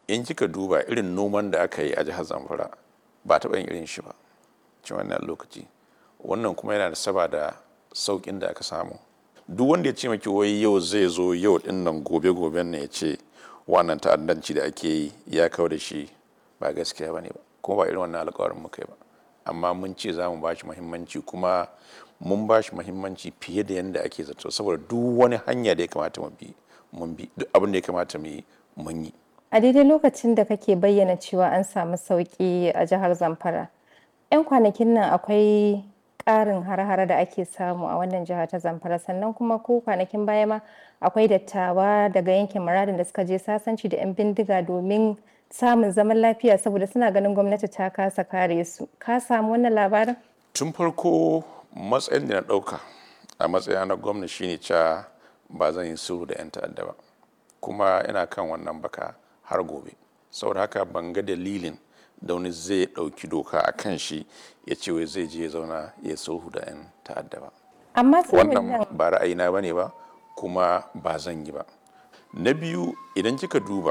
in kika duba irin noman da aka yi a jihar zamfara ba taɓa yin irin shi ba cikin wannan lokaci wannan kuma yana da saba da sauƙin da aka samu duk wanda ya ce maki wai yau zai zo yau din nan gobe goben ne ya ce wannan ta'addanci da ake yi ya kawo da shi ba gaskiya ba ne ba kuma ba irin wannan alƙawarin muka yi ba amma mun ce za mu ba shi muhimmanci kuma mun ba shi muhimmanci fiye da yadda ake zato saboda duk wani hanya da ya kamata mu bi mun bi duk abin da ya kamata mu yi mun yi A daidai lokacin da kake bayyana cewa an samu sauƙi a jihar Zamfara, 'yan kwanakin nan akwai ƙarin har-hare da ake samu a wannan jiha ta Zamfara sannan kuma ko kwanakin baya ma akwai dattawa daga yankin muradin da suka je sasanci da 'yan bindiga domin samun zaman lafiya saboda suna ganin gwamnati ta kasa kare su. Ka samu wannan labarin? tun farko matsayin da na ɗauka a matsayina na gwamna shine cewa ba zan yi sulhu da 'yan ta'adda ba kuma ina kan wannan baka har gobe saboda haka ban ga dalilin da wani zai ɗauki doka a kan shi ya ce wai zai je ya zauna ya sulhu da 'yan ta'adda ba Amma sulhun nan wannan ba ra'ayina ba ne ba kuma ba zan yi ba na biyu idan kika duba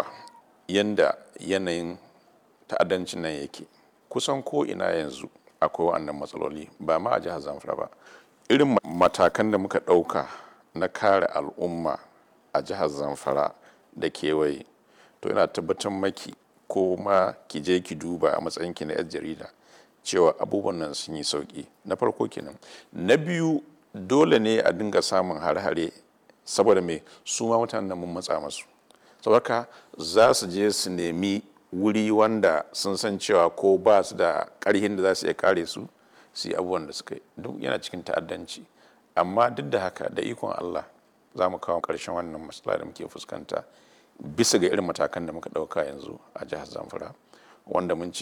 yanda yanayin ta'addancin nan yake kusan ko ina yanzu akwai wa'annan matsaloli ba ma a jihar zamfara ba irin matakan da muka ɗauka na kare al'umma a jihar zamfara da kewaye to ina tabbatar maki ko ma ki je ki duba a matsayinki na 'yar jarida cewa abubuwan nan sun yi sauki na farko kenan na biyu dole ne a dinga samun hare-hare saboda mai su ma mutanen mun matsa masu saboda za su je su nemi wuri wanda sun san cewa ko ba su da ƙarhin da za su iya kare su su yi abubuwan da suka yi duk yana cikin ta'addanci amma duk da haka da ikon Allah za mu kawo ƙarshen wannan matsala da muke fuskanta bisa ga irin matakan da muka ɗauka yanzu a jihar zamfara wanda mun ce